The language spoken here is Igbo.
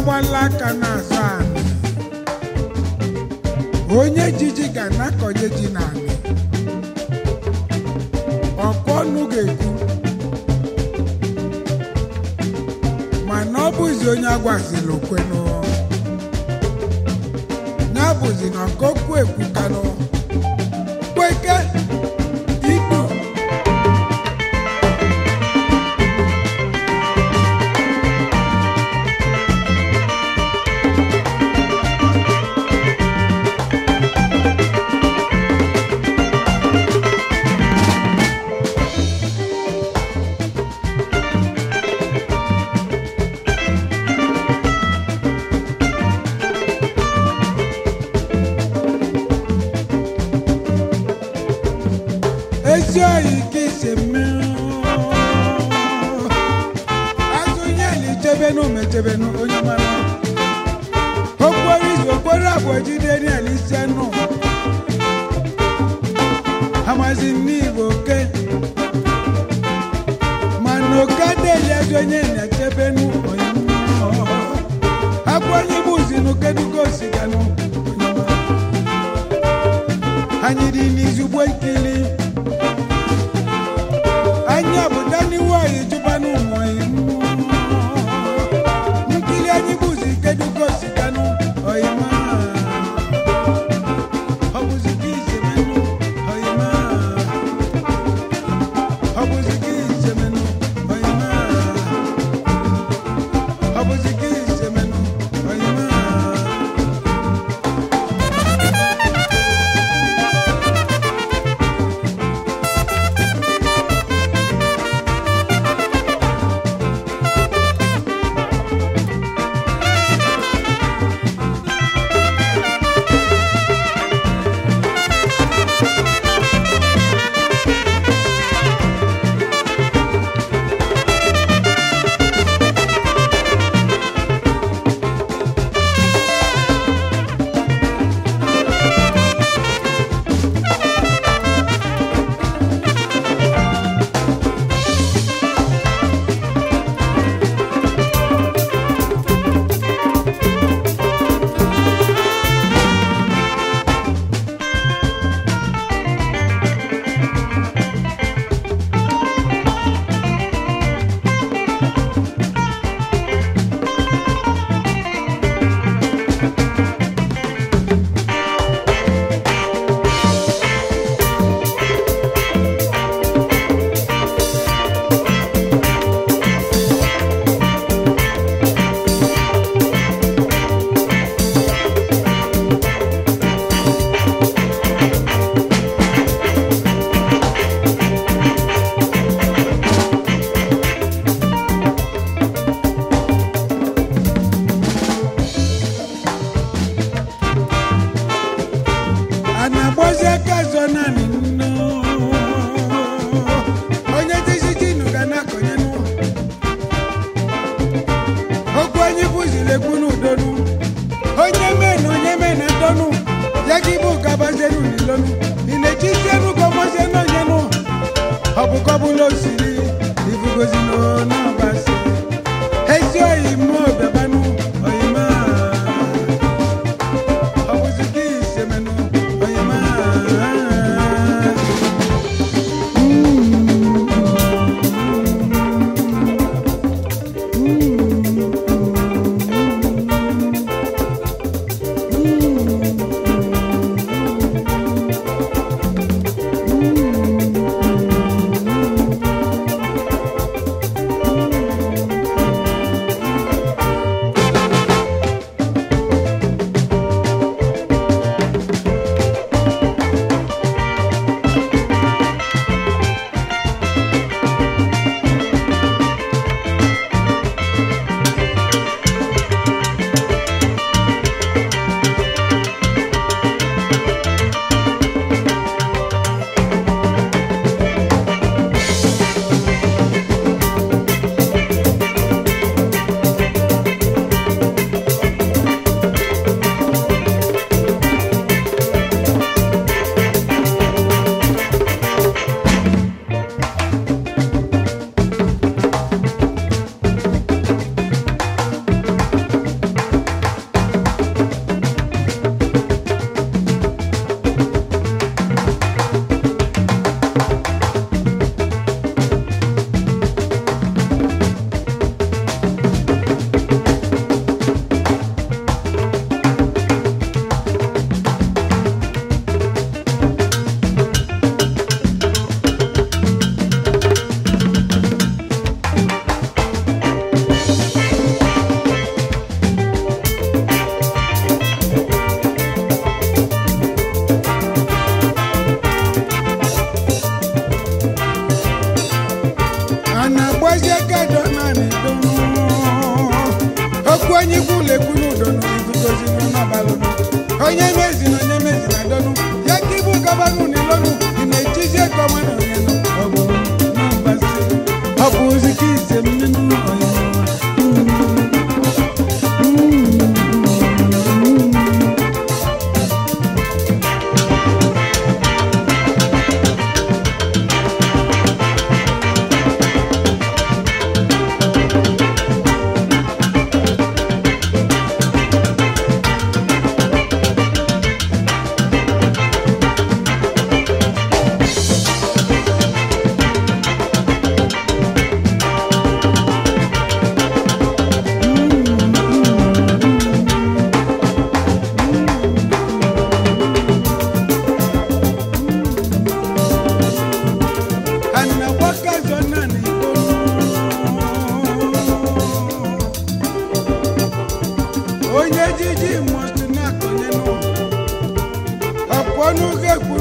na-agbala aka n'azụ anị onye jiji ga na-akọnye ji n'anị ọkụ ọnụ ga-ekwu mana ọ bụzi onye agwazila okwenụ ya bụzi na ọkokwu ekwukanụ kweke ikpu ezi oyi ka isi mmiri azụ ihe na ichebenu mechebenu onye mara okporo izu okporo abụọ jide niel ise nụ amazi n'igbo oke mana oke adịghị ezi onye na-echebenu onye akwanye bụzi n'ukedugo osiganụ onye mara anyị dị n'izugbo ikili anyị ọbụda n'iwu anyị jụbanụ ụmụ nkili anyị bụzi kedugo siganụ oyima ọ bụzi ka isemenụ oyima ọ bụzi ka isemenụ oyima ọ bụzi ka isemenụ oyima a na-agbazi aka zọ naanị nnu onye dizijinu ga na-akọnye n'ụlọ okwu anyị bụziri ekwu n'udonu onye mee na onye mee na donu ya gị bụ gabazenu n'ilonu ị na-echizienu gọmọzienu onye nụ ọ bụ kọbụla osiri ibugozi n'ọbasi ezi oyi mmụọ bịabanụ oyima ọ bụzi ka isemenụ oyima onye mezi na onye mezi na dọnụ ya ka ibu gabanụ n'ilọnụ ị na-echizi ego ọma na onye nọ ọ bụ na mgbasi ọ bụ ozi ka ise mmenu onye anawakazo nani onye jiji mọtụ na-akọnye n'ụwa ọpụọ n'oge ekwu